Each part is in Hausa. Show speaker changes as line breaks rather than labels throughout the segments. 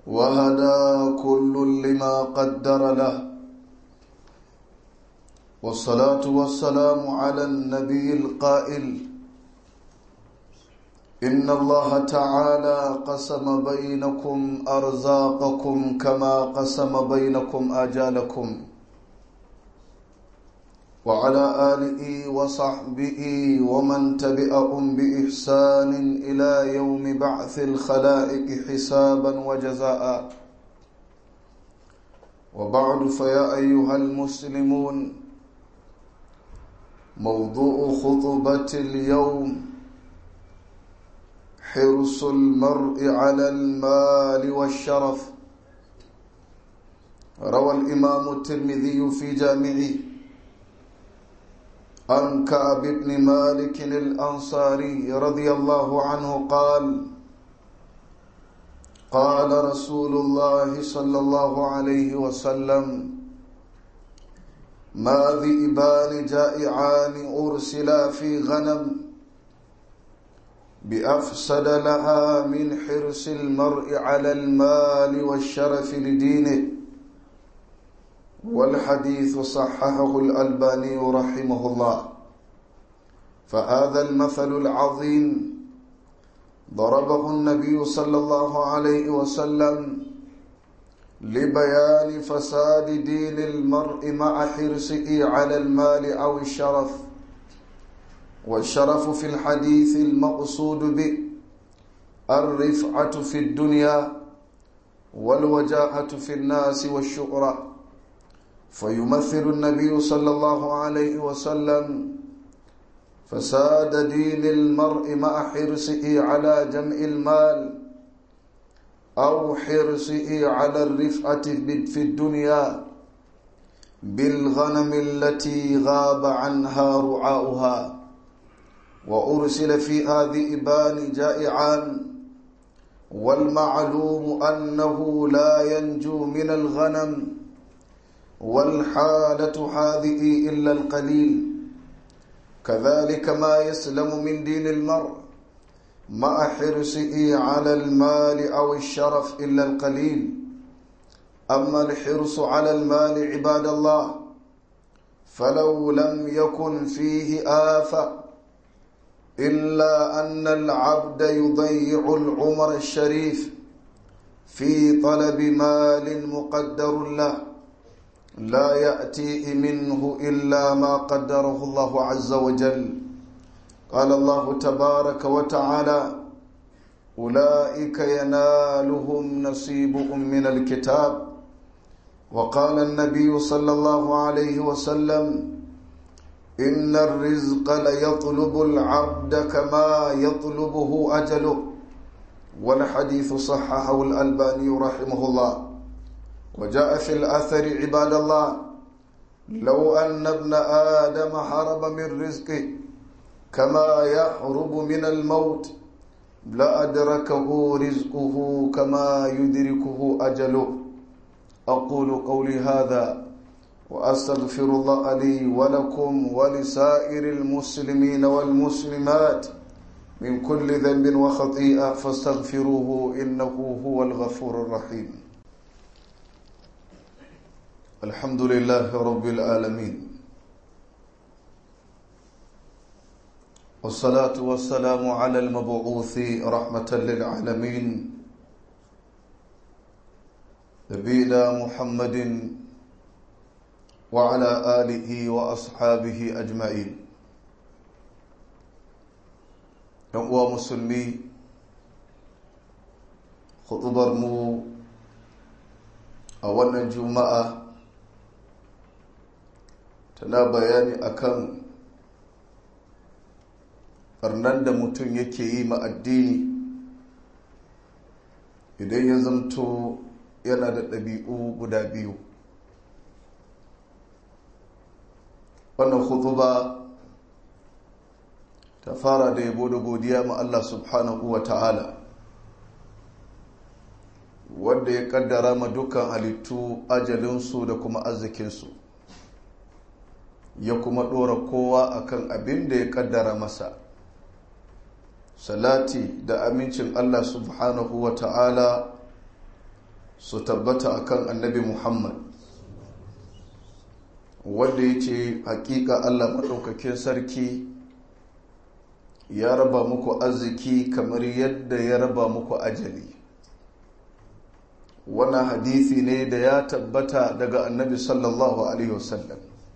وهدى كل لما قدر له والصلاة والسلام على النبي القائل إن الله تعالى قسم بينكم أرزاقكم كما قسم بينكم آجالكم وعلى آله وصحبه ومن تبعهم بإحسان إلى يوم بعث الخلائق حسابا وجزاء وبعد فيا أيها المسلمون موضوع خطبة اليوم حرص المرء على المال والشرف روى الإمام الترمذي في جامعه عن كعب بن مالك الأنصاري رضي الله عنه قال قال رسول الله صلى الله عليه وسلم ما ذئبان جائعان أرسلا في غنم بأفسد لها من حرص المرء على المال والشرف لدينه والحديث صححه الألباني رحمه الله فهذا المثل العظيم ضربه النبي صلى الله عليه وسلم لبيان فساد دين المرء مع حرصه على المال أو الشرف والشرف في الحديث المقصود به الرفعة في الدنيا والوجاهة في الناس والشهرة فيمثل النبي صلى الله عليه وسلم فساد دين المرء مع حرصه على جمع المال أو حرصه على الرفعة في الدنيا بالغنم التي غاب عنها رعاؤها وأرسل فيها ذئبان جائعان والمعلوم أنه لا ينجو من الغنم والحالة هذه إلا القليل كذلك ما يسلم من دين المرء مع حرصه على المال أو الشرف إلا القليل أما الحرص على المال عباد الله فلو لم يكن فيه آفة إلا أن العبد يضيع العمر الشريف في طلب مال مقدر له لا يأتيه منه إلا ما قدره الله عز وجل قال الله تبارك وتعالى أولئك ينالهم نصيبهم من الكتاب وقال النبي صلى الله عليه وسلم إن الرزق ليطلب العبد كما يطلبه أجله والحديث صححه الألباني رحمه الله وجاء في الأثر عباد الله لو أن ابن آدم هرب من رزقه كما يهرب من الموت لأدركه رزقه كما يدركه أجله أقول قولي هذا وأستغفر الله لي ولكم ولسائر المسلمين والمسلمات من كل ذنب وخطيئة فاستغفروه إنه هو الغفور الرحيم الحمد لله رب العالمين والصلاة والسلام على المبعوث رحمة للعالمين نبينا محمد وعلى آله وأصحابه أجمعين uwa musulmi khutubar mu a wannan juma'a tana bayani akan barnan da mutum yake yi ma addini idan ya zamto yana da ɗabi'u guda biyu wannan khutuba ta fara da yabo da godiya ma Allah subhanahu wa ta'ala wanda ya kaddara ma dukkan halittu ajalinsu da kuma arzikinsu ya kuma ɗora kowa akan abin da ya kaddara masa salati da amincin Allah subhanahu wa ta'ala su tabbata akan annabi muhammad wanda ya ce hakika allah maɗaukakin sarki ya raba muku arziki kamar yadda ya raba muku ajali wannan hadithi ne da ya tabbata daga annabi sallallahu alaihi wasallam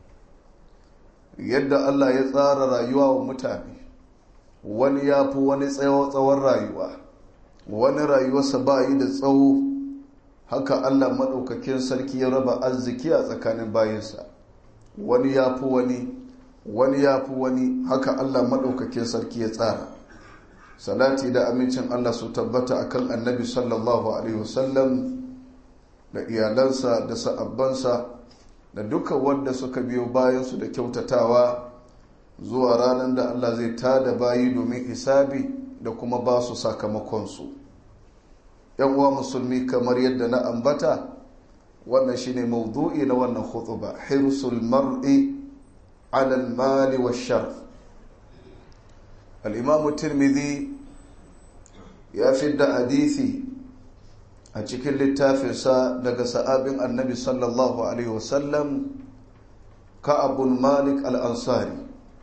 yadda allah ya tsara rayuwa wa mutane wani ya fi wani tsawon rayuwa wani rayuwarsa ba yi da tsawo haka allah maɗaukakin sarki ya raba arziki a tsakanin bayansa wani ya fi wani wani ya fi wani haka allah maɗaukakin sarki ya tsara salati da amincin allah su tabbata akan annabi sallallahu alaihi wasallam da iyalansa da sa'abbansa da duka wanda suka biyo bayansu da kyautatawa zuwa ranar da allah zai tada bayi domin isabi da kuma ba su sakamakonsu yan uwa musulmi kamar yadda na ambata wannan shine maudu'i na wannan khutuba hirsul mar'i ala al-mali wash-sharaf al-imam tirmidhi ya fidda hadisi a cikin littafinsa daga sa'abin annabi sallallahu alaihi wasallam ka'abun malik al-ansari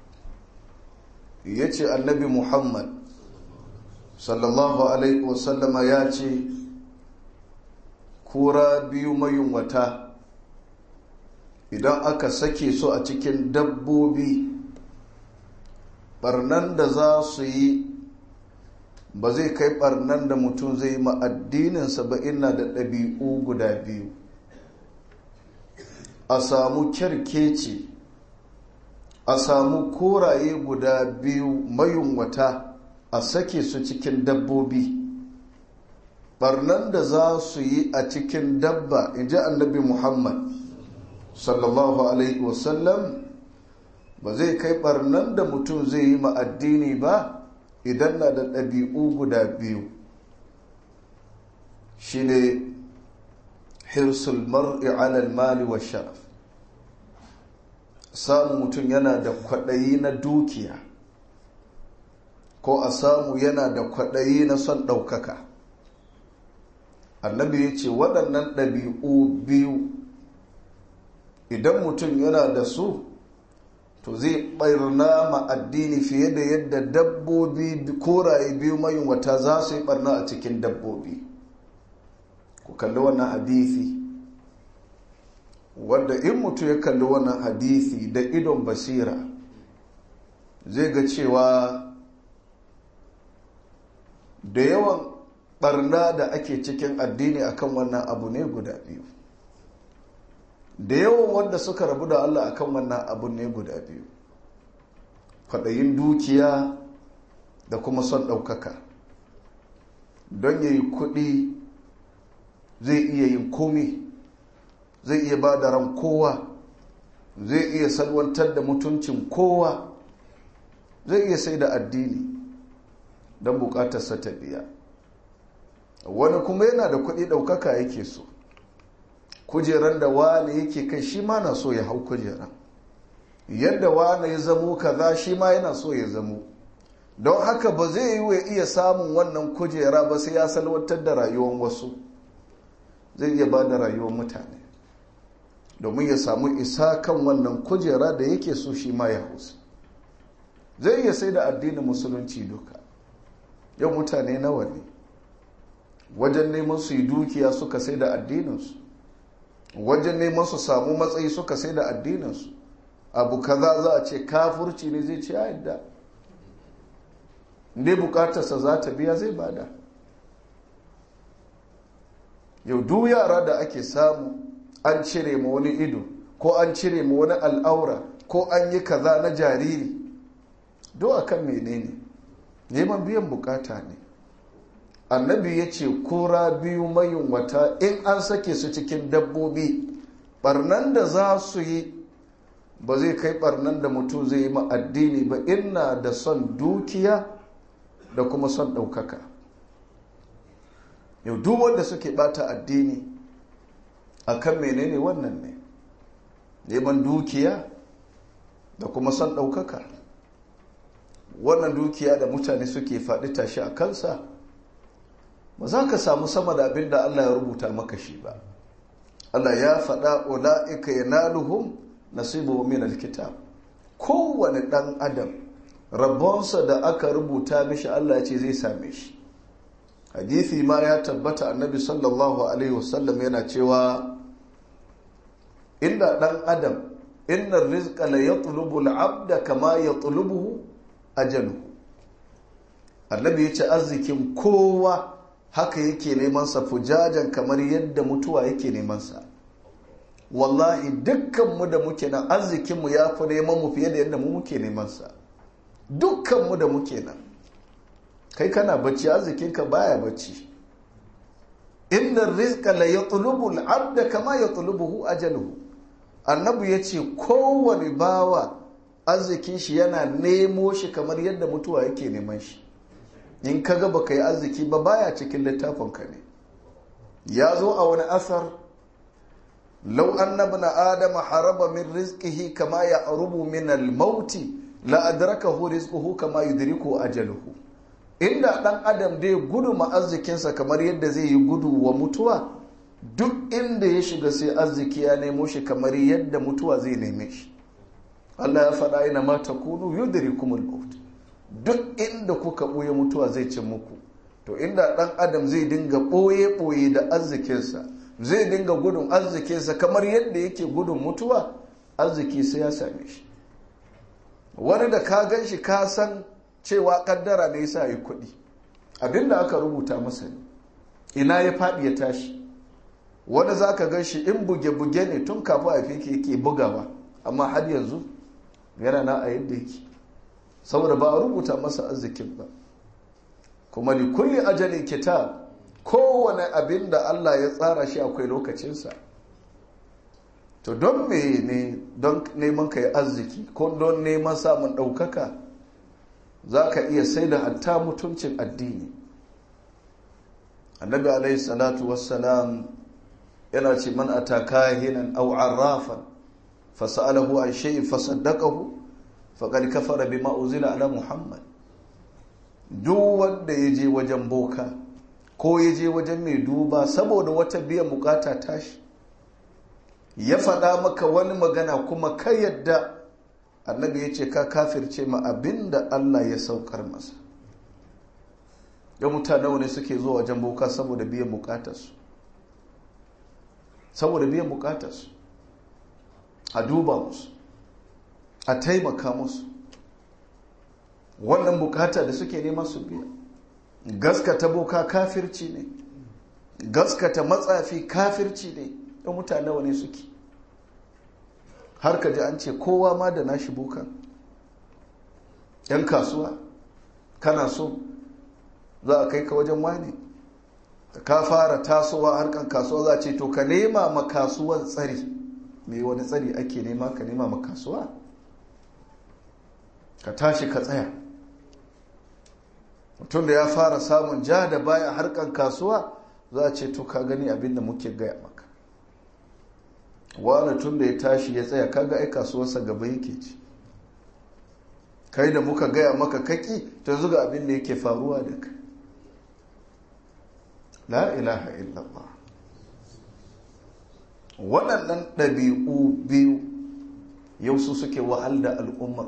yace annabi muhammad sallallahu alaihi wasallama ya ce kura biyu mayunwata idan aka sake su a cikin dabbobi barnan da za su yi ba zai kai barnan da mutum zai ma addininsa ba ina da ɗabi'u guda biyu a samu kyarkeci a samu koraye guda biyu mayunwata a sake su cikin dabbobi barnan da za su yi a cikin dabba in ji annabi muhammad sallallahu alaihi wasallam ba zai kai barnan da mutum zai yi ma'addini ba idan na da ɗabi'u guda biyu shi ne hirsul mar'i alal mali wa sharaf samun mutum yana da kwaɗayi na dukiya ko a samu yana da kwaɗayi na son ɗaukaka annabi ya ce waɗannan ɗabi'u biyu idan mutum yana da su to zai ɓarna ma addini fiye da yadda dabbobi koraye biyu mayun wata za su yi ɓarna a cikin dabbobi ku kalli wannan hadithi wanda in mutum ya kalli wannan hadithi da idon basira zai ga cewa da yawan barna da ake cikin addini akan wannan abu ne guda biyu da yawan wanda suka rabu da Allah akan wannan abu ne guda biyu kwaɗayin dukiya da kuma son ɗaukaka don yayi kuɗi zai iya yin komi zai iya ba da ran kowa zai iya salwantar da mutuncin kowa zai iya sai da addini don bukatarsa ta biya wani kuma yana da kuɗi ɗaukaka yake so kujeran da wani yake kai shi ma na so ya hau kujeran yadda wani ya zamo kaza shi ma yana so ya zamo don haka ba zai yi wa iya samun wannan kujera ba sai ya salwantar da rayuwar wasu zai iya ba da rayuwar mutane domin ya samu isa kan wannan kujera da yake so shi ma ya hausa zai iya sai da addinin musulunci duka yau mutane nawa ne wajen neman su yi dukiya suka sai da addininsu wajen neman su samu matsayi suka sai da addininsu abu kaza za a ce kafurci ne zai ce yadda ne bukatarsa za ta biya zai bada yau duk yara da ake samu an cire ma wani ido ko an cire ma wani al'aura ko an yi kaza na jariri do akan menene neman biyan bukata ne annabi ya ce kura biyu mayun wata in an sake su cikin dabbobi barnan da za su yi ba zai kai barnan da mutum zai yi ma addini ba ina da son dukiya da kuma son ɗaukaka yau duk wanda suke bata addini akan menene wannan ne neman dukiya da kuma son ɗaukaka wannan dukiya da mutane suke faɗi tashi a kansa ba za ka samu sama da abin da Allah ya rubuta maka shi ba Allah ya faɗa ula'ika yanaluhum nasibu min alkitab kowane ɗan adam rabonsa da aka rubuta mishi Allah ya ce zai same shi hadithi ma ya tabbata annabi sallallahu alaihi wasallam yana cewa inda ɗan adam inna rizqa la yatlubu al-abda kama yatlubuhu ajaluhu annabi ya ce arzikin kowa haka yake neman sa fujajan kamar yadda mutuwa yake neman sa wallahi dukkanmu da muke nan arzikinmu ya fi neman mu fiye da yadda mu muke neman sa dukkanmu da muke nan kai kana bacci arzikinka baya bacci inna rizqa la yatlubu al-abda kama yatlubuhu ajaluhu annabi yace kowane bawa arzikin shi yana nemo shi kamar yadda mutuwa yake neman shi in kaga baka yi arziki ba baya cikin littafin ka ne ya zo a wani asar law annabna adama haraba min rizqihi kama ya'rubu min al-mauti la adrakahu rizquhu kama yudriku ajaluhu inda dan adam dai gudu ma arzikinsa kamar yadda zai yi gudu wa mutuwa duk inda ya shiga sai arziki ya nemo shi kamar yadda mutuwa zai neme shi Allah ya faɗa ina ma takunu yudrikumul maut duk inda kuka ɓoye mutuwa zai cin muku to inda ɗan adam zai dinga ɓoye-ɓoye da arzikinsa zai dinga gudun arzikinsa kamar yadda yake gudun mutuwa arziki sai ya same shi wani da ka gan shi ka san cewa kaddara ne yasa yi kuɗi abinda aka rubuta masa ne ina ya faɗi ya tashi wani za ka gan shi in buge-buge ne tun kafin a fi yake bugawa amma har yanzu yana na a yadda yake saboda ba a rubuta masa arzikin ba kuma li kulli ajalin kitab kowane abin da Allah ya tsara shi akwai lokacinsa to don me ne don neman ka yi arziki ko don neman samun ɗaukaka za ka iya sai da hatta mutuncin addini annabi alaihi salatu wassalam yana ce man ataka hinan aw arrafan fasalahu an shay'in fasaddaqahu faqad kafara bima uzila ala muhammad duk wanda ya je wajen boka ko ya je wajen mai duba saboda wata biyan bukata tashi ya faɗa maka wani magana kuma ka yadda annabi ya ce ka kafirce ma abinda Allah ya saukar masa ya mutane wani suke zuwa wajen boka saboda biyan bukatarsu saboda biyan bukatarsu a duba musu a taimaka musu wannan bukata da suke neman su biya gaskata boka kafirci ne gaskata matsafi kafirci ne ɗan mutane wani suke har ka ji an ce kowa ma da nashi bokan yan kasuwa kana so za a kai ka wajen wani ka fara tasowa harkan kasuwa za a ce to ka nema ma kasuwan tsari mai wani tsari ake nema ka nema ma kasuwa ka tashi ka tsaya mutum da ya fara samun ja da baya harkan kasuwa za a ce to ka gani abinda muke gaya maka wani tun da ya tashi ya tsaya kaga ai kasuwarsa gaba yake ci kai da muka gaya maka kaki ta zuga abin da yake faruwa da kai la ilaha illallah waɗannan ɗabi'u biyu yau su suke wahal da al'ummar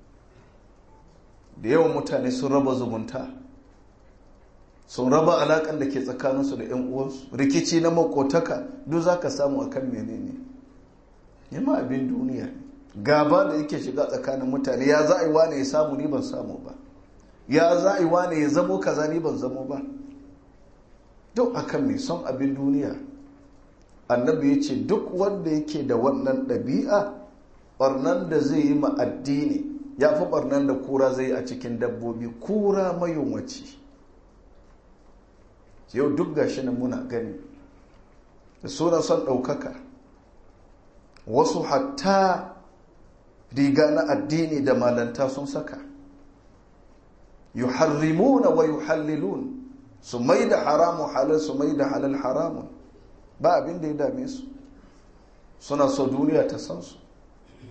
da yawan mutane sun raba zumunta sun raba alaƙar da ke tsakaninsu da 'yan uwansu rikici na makotaka duk za ka samu a kan menene yamma abin duniya gaba da yake shiga tsakanin mutane ya za a yi wane ya samu ni ban samu ba ya za a yi wane ya zamo kaza ni ban zamo ba duk akan mai son abin duniya annabi ya ce duk wanda yake da wannan ɗabi'a ɓarnan da zai yi ma addini ya fi ɓarnan da kura zai a cikin dabbobi kura mayunwaci yau duk gashi nan muna gani da sunan son ɗaukaka wasu hatta riga na addini da malanta sun saka yuharrimuna wa yuhallilun su mai da haramu halal su mai da halal haramun ba abin da ya dame su suna so duniya ta san su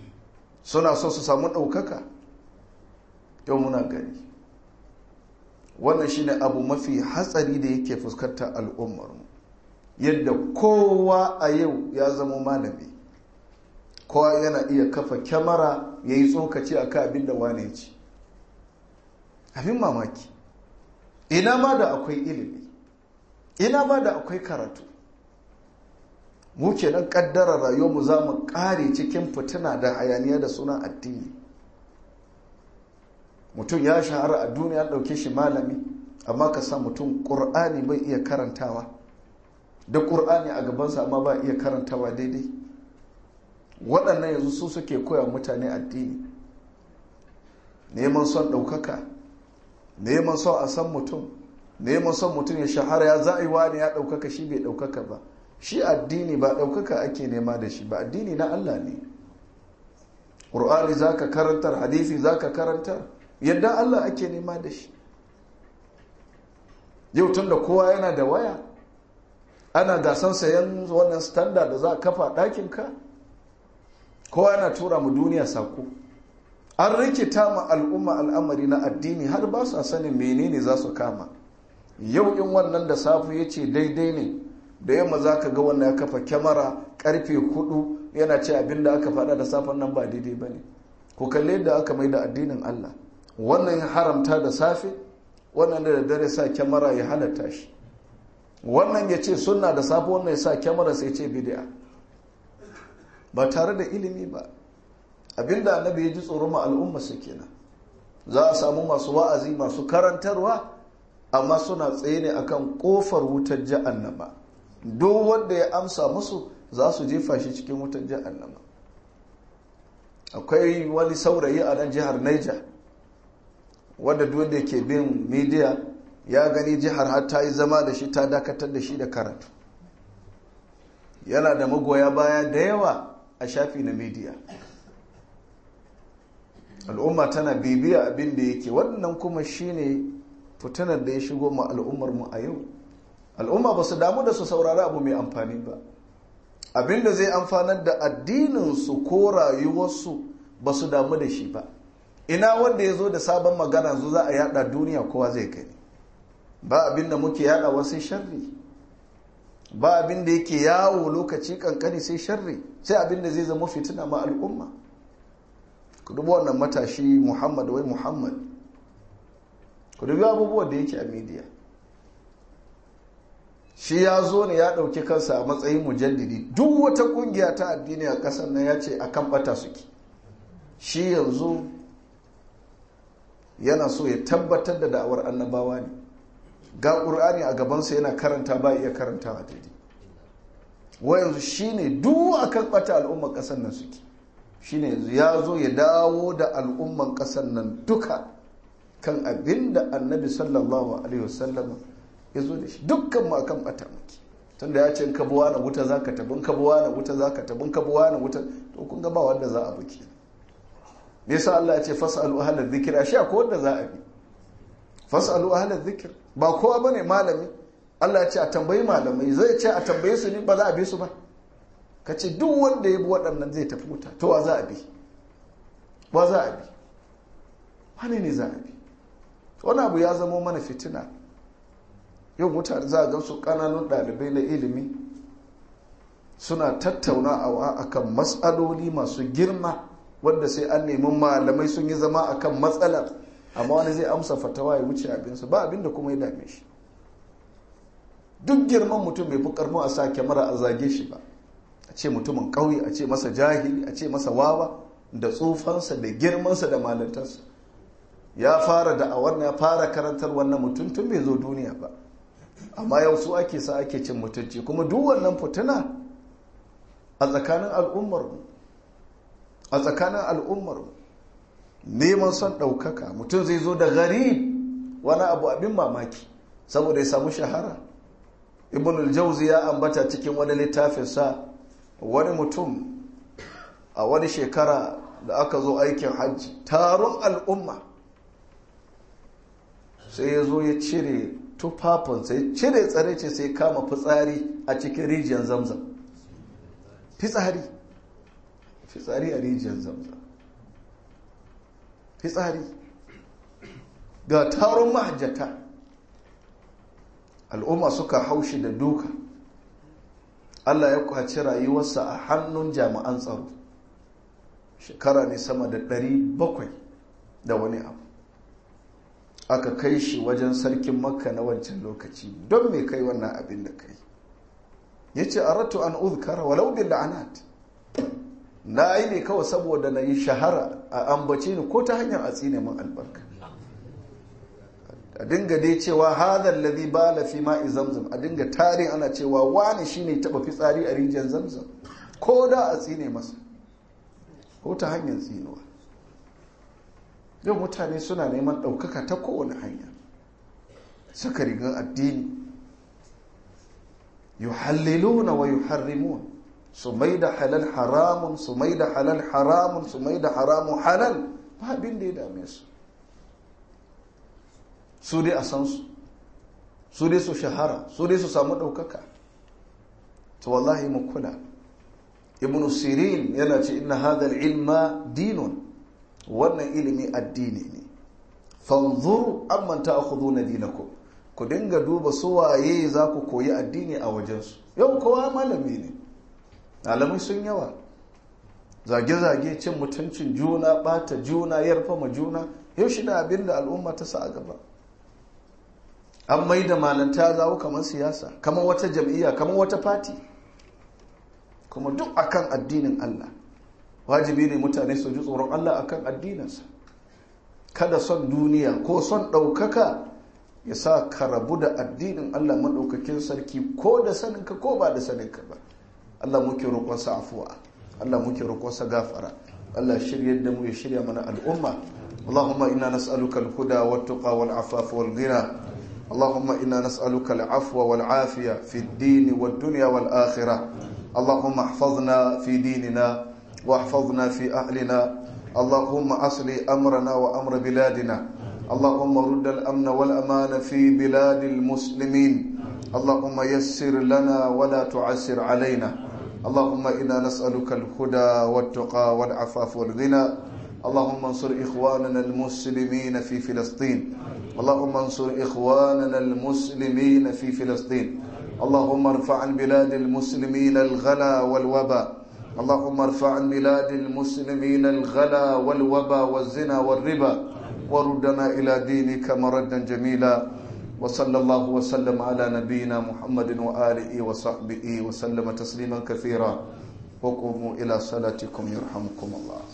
suna so su samu ɗaukaka yau muna gani wannan shine abu mafi hatsari da yake fuskantar al'ummarmu yadda kowa a yau ya zama malami kowa yana iya kafa kyamara ya yi tsokaci a kan abin da wane ci abin mamaki ina ma da akwai ilimi ina ma da akwai karatu mu ke nan kaddara rayuwarmu za mu kare cikin fitina da hayaniya da sunan addini mutum ya shahara a duniya ɗauke shi malami amma ka sa mutum ƙur'ani bai iya karantawa da ƙur'ani a gabansa amma ba iya karantawa daidai waɗannan yanzu su suke koya mutane addini neman son ɗaukaka neman son a san mutum neman son mutum ya shahara ya za'i wani ya ɗaukaka shi bai ɗaukaka ba shi addini ba ɗaukaka ake nema da shi ba addini na Allah ne ƙur'ani za ka karantar hadisi za ka karantar yadda Allah ake nema da shi yau tun da kowa yana da waya ana gasan sayan wannan standard da za a kafa ɗakinka kowa yana tura mu duniya sako an rikita ma al'umma al'amari na addini har ba su sanin menene za su kama yau in wannan da safe ya ce daidai ne da yamma za ka ga wannan ya kafa kyamara karfe hudu yana ce abin da aka faɗa da safen nan ba daidai ba ne ku kalle da aka mai da addinin allah wannan ya haramta da safe wannan da dare sa kyamara ya halatta shi wannan ya ce suna da safe wannan ya sa kyamara sai ce bidiya ba tare da ilimi ba abinda annabi ya ji tsoro ma al'umma su kenan za a samu masu wa'azi masu karantarwa amma suna tsaye ne akan kofar wutar jahannama duk wanda ya amsa musu za su jefa shi cikin wutar jahannama akwai wani saurayi a nan jihar Niger wanda duk wanda ke bin media ya gani jihar har ta yi zama da shi ta dakatar da shi da karatu yana da magoya baya da yawa a shafi na media al'umma tana bibiya abin da yake wannan kuma shine fitinar da ya shigo ma al'ummar mu a yau al'umma ba su damu da su saurari abu mai amfani ba abin da zai amfanar da addininsu ko rayuwarsu ba su damu da shi ba ina wanda ya zo da sabon magana zu za a yada duniya kowa zai gani ba abin da muke yada wasu sharri ba abin da yake yawo lokaci kankani sai sharri sai abin da zai zama fitina ma al'umma ku dubi wannan matashi muhammad wai muhammad ku dubi abubuwan da yake a media shi ya zo ne ya ɗauki kansa a matsayin mujaddidi duk wata ƙungiya ta addini a ƙasar nan ya ce a kan ɓata suke shi yanzu yana so ya tabbatar da da'awar annabawa ne ga ƙur'ani a gabansa yana karanta ba iya karantawa daidai wa yanzu shi ne duk a kan ɓata al'ummar ƙasar nan suke shi ne yanzu ya zo ya dawo da al'ummar ƙasar nan duka kan abin da annabi sallallahu alaihi wasallam ya zo da shi dukkan mu akan bata muke tunda ya ce in kabuwa na wuta zaka tabin kabuwa na wuta zaka tabin kabuwa na wuta to kun ga ba wanda za a buki me yasa Allah ya ce fasalu ahla dhikri ashe ko wanda za a bi fasalu ahla dhikr ba kowa bane malami Allah ya ce a tambayi malamai zai ce a tambaye su ne ba za a bi su ba ka ce duk wanda ya bi waɗannan zai tafi wuta to wa za a bi wa za a bi wani ne za a bi wani abu ya zama mana fitina yau mutane za a gansu kananun ɗalibai na ilimi suna tattaunawa akan matsaloli masu girma wanda sai an nemi malamai sun yi zama akan matsalar amma wani zai amsa fatawa ya wuce abinsa ba abinda kuma ya dame shi duk girman mutum bai fi karmo a sa kyamara a zage shi ba a ce mutumin ƙauye a ce masa jahili a ce masa wawa da tsufansa da girmansa da malantarsa ya fara da a wannan ya fara karantar wannan mutum tun bai zo duniya ba amma yau su ake sa ake cin mutunci kuma duk wannan fituna a tsakanin al'ummarmu a tsakanin al'ummarmu neman son ɗaukaka mutum zai zo da gari wani abu abin mamaki saboda ya samu shahara ibn al-jauzi ya ambata cikin wani littafinsa wani mutum a wani shekara da aka zo aikin hajji taron al'umma sai ya zo ya cire tufafinsa ya cire tsare ce sai kama fitsari a cikin rijiyar zamzam fitsari fitsari a rijiyar zamzam fitsari ga taron mahajjata al'umma suka haushi da duka allah ya kwaci rayuwarsa a hannun jami'an tsaro shekara ne sama da 700 da wani abu aka kai shi wajen sarkin makka na wancan lokaci don mai kai wannan abin da kai ya ce a ratu an uzkara walau bin la'anat na yi ne kawai saboda na yi shahara a ambace ni ko ta hanyar a tsine min albarka a dinga dai cewa hadar ladhi bala fi ma'i zamzam a dinga tarin ana cewa wani shine taba fitsari a rijiyar zamzam ko da a tsine masa ko ta hanyar tsinuwa yau mutane suna neman ɗaukaka ta kowane hanya suka rigar addini yuhalliluna wa yuharrimun su mai da halal haramun su mai da halal haramun su mai da haramun halal ba abin da ya dame su su dai a san su su dai su shahara su dai su samu ɗaukaka to wallahi mu kula ibn sirin yana ce inna hadha ilma dinun wannan ilimi addini ne fanzuru amman ta'khuduna dinakum ku dinga duba su waye za ku koyi addini a wajensu yau kowa malami ne malamai sun yawa zage-zage cin mutuncin juna bata juna yarfama juna yau shi da abin da al'umma ta sa a gaba an mai da malanta zawo kamar siyasa kamar wata jam'iyya kamar wata fati kuma duk akan addinin Allah wajibi ne mutane su ji tsoron Allah akan addininsa kada son duniya ko son ɗaukaka ya sa ka rabu da addinin Allah maɗaukakin sarki ko da saninka ko ba da saninka ba Allah muke roƙonsa afuwa Allah muke roƙonsa gafara Allah shirya da mu ya shirya mana al'umma Allahumma inna nas'aluka al-huda wat-tuqa wal-afafa wal-ghina Allahumma inna nas'aluka al-afwa wal-afiya fi ad-din wad-dunya wal-akhirah Allahumma ihfazna fi dinina واحفظنا في أهلنا اللهم أصلي أمرنا وأمر بلادنا اللهم رد الأمن والأمان في بلاد المسلمين اللهم يسر لنا ولا تعسر علينا اللهم إنا نسألك الهدى والتقى والعفاف والغنى اللهم انصر إخواننا المسلمين في فلسطين اللهم انصر إخواننا المسلمين في فلسطين اللهم ارفع عن بلاد المسلمين الغلا والوباء اللهم ارفع عن بلاد المسلمين الغلا والوبا والزنا والربا وردنا إلى دينك مردا جميلا وصلى الله وسلم على نبينا محمد وآله وصحبه وسلم تسليما كثيرا وقوموا إلى صلاتكم يرحمكم الله